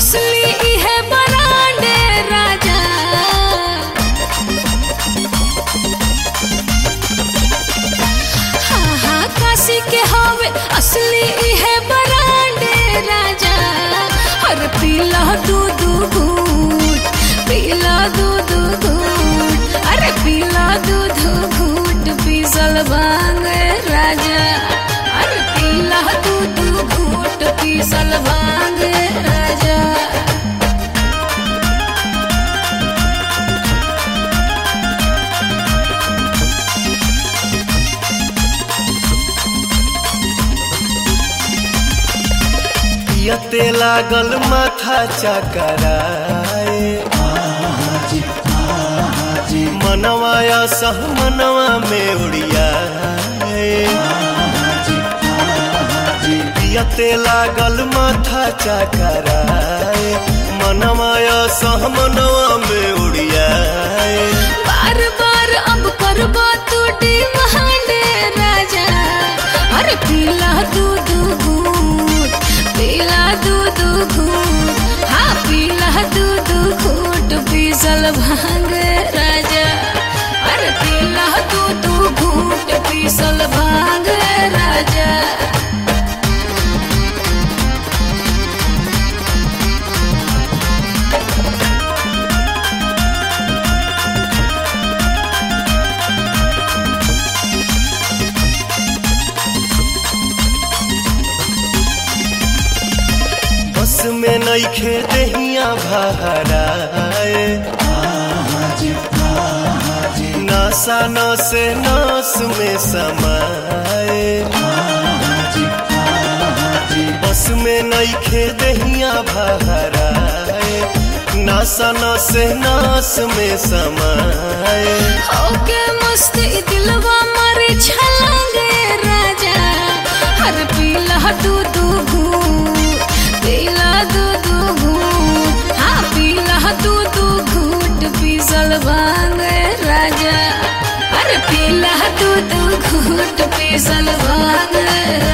असली इहे बरांडे राजा हाँ हाँ काशी के हवे असली इहे बरांडे राजा और पीला दूध घूट पीला दूध घूट अरे पीला दूध घूट पीसल भांग राजा अरे पीला दूध घूट पीसल भांग राजा पियते लागल माथा चकराए मनवाया सह मनवा में उड़ियाए पियते लागल माथा चकराए मनवाया सह मनवा में उड़ियाए बार बार अब करबा तू डिमांडे राजा अरे पीला दूध घूट पीला दूध घूट हाँ पीला दूध घूट पीसल भांग राजा अरे पीला दूध घूट पीसल भांग राजा बस में नईखे दहिया भराए नासा नसे नास में समाए बस में नईखे दहिया भराए नासा नसे नास में समाए ओके मस्त ई दिलवा मारे छलांगे राजा हर पीला दूध घूट पीला दूध घूट हाँ पीला दूध घूट पीसल भांग राजा अरे पीला दूध घूट पीसल भांग